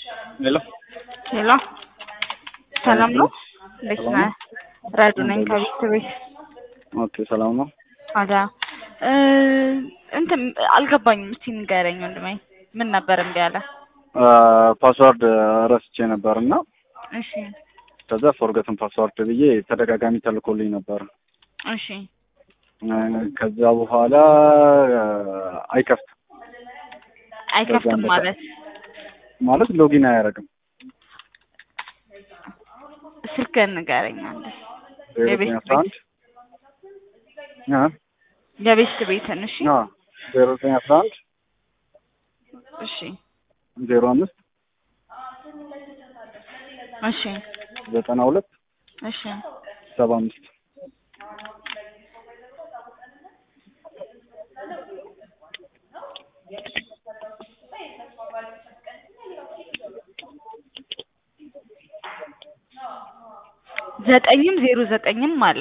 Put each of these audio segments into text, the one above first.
ሄሎ ሄሎ ሰላም ነው? እንዴት ሰላም ነህ? ነው? ረዱ ነኝ እንዴት ነሽ? ከቤት ቤት ኦኬ ሰላም ነው። አዳ እ እንትን አልገባኝም። እስቲ ንገረኝ ወንድሜ ምን ነበር እምቢ አለ? ፓስዋርድ ረስቼ ነበር እና እሺ ከዛ ፎርገትን ፓስዋርድ ብዬ ተደጋጋሚ ተልኮልኝ ነበር። እሺ እ ከዛ በኋላ አይከፍትም አይከፍትም በዛ ማለት ማለት ሎጊን አያደርግም። ስልክህን ንገረኝ አንዴ። ዜሮ የቤት ዘጠኝ አስራ አንድ እ የቤት ቤትን እሺ አ ዜሮ ዘጠኝ አስራ አንድ እሺ ዜሮ አምስት እሺ ዘጠና ሁለት እሺ ሰባ አምስት ዘጠኝም ዜሮ ዘጠኝም አለ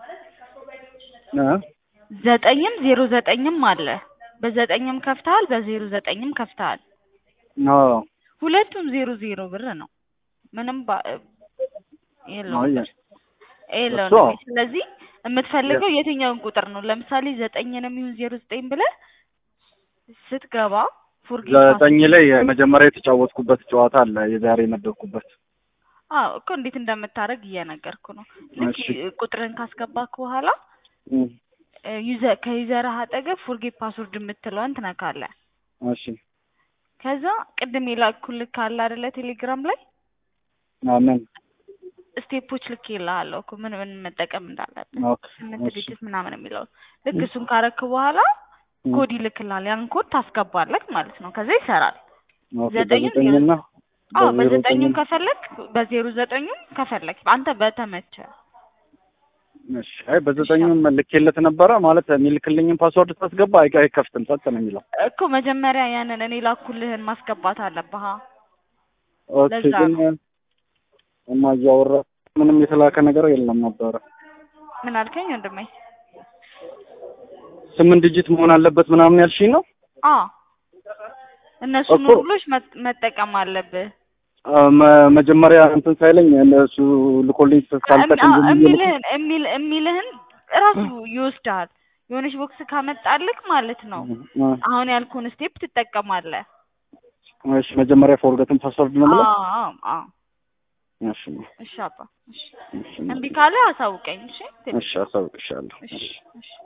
እ ዘጠኝም ዜሮ ዘጠኝም አለ። በዘጠኝም ከፍተሃል፣ በዜሮ ዘጠኝም ከፍተሃል። አዎ ሁለቱም ዜሮ ዜሮ ብር ነው። ምንም ባ- የለውም አየ ብር የለውም። እሱ አዎ። ስለዚህ የምትፈልገው የትኛውን ቁጥር ነው? ለምሳሌ ዘጠኝንም ይሁን ዜሮ ዘጠኝ ብለህ ስትገባ ፎርጌት ዘጠኝ ላይ መጀመሪያ የተጫወትኩበት ጨዋታ አለ የዛሬ የመደብኩበት አዎ እኮ እንዴት እንደምታደርግ እየነገርኩ ነው። ልክ እሺ። ቁጥርን ካስገባክ በኋላ እ እ ዩዘ- ከዩዘርህ አጠገብ ፎርጌት ፓስወርድ የምትለዋን ትነካለህ። እሺ ከዛ ቅድም የላኩልህ ካለ አይደለ ቴሌግራም ላይ አሜን ስቴፖች ልክ ይልሃለሁ እኮ ምን ምን መጠቀም እንዳለብን ኦኬ ስምንት እሺ ዲጂት ምናምን የሚለው ልክ እሱን ካረክ በኋላ እ ኮድ ይልክልሃል። ያን ኮድ ታስገባለህ ማለት ነው። ከዛ ይሰራል። ኦኬ ዘጠኝም በዘጠኝና አዎ በዜሮ በዘጠኙም ዘጠኝም ከፈለክ በዜሮ ዘጠኙም ከፈለክ አንተ በተመቸ እሺ አይ በዘጠኝም ልኬለት ነበረ ማለት የሚልክልኝን ፓስወርድ ታስገባ አይ አይከፍትም ጸጥ ነው የሚለው እኮ መጀመሪያ ያንን እኔ ላኩልህን ማስገባት አለብህ። ኦኬ ለዛ ግን እማ እያወራ ምንም የተላከ ነገር የለም ነበረ ምን አልከኝ ወንድሜ? ስምንት ዲጂት መሆን አለበት ምናምን ያልሽኝ ነው አዎ እነሱን እኮ ሩሎች መጥ- መጠቀም አለብህ። አ፣ መ- መጀመሪያ እንትን ሳይለኝ እነሱ ልኮልኝ ካልጠቀም እሚ- ዝም ብዬ ልክ- የሚልህን የሚል የሚልህን እራሱ ይወስዳል። የሆነች ቦክስ ካመጣልክ ማለት ነው አ፣ አሁን ያልኩህን ስቴፕ ትጠቀማለህ። እሺ መጀመሪያ ፎርገትን ፓስወርድ ነው የምለው አዎ አዎ እሺ እሺ አባ እሺ እሺ እምቢ ካለ አሳውቀኝ እሺ እሺ አሳውቅሻለሁ እሺ እሺ እሺ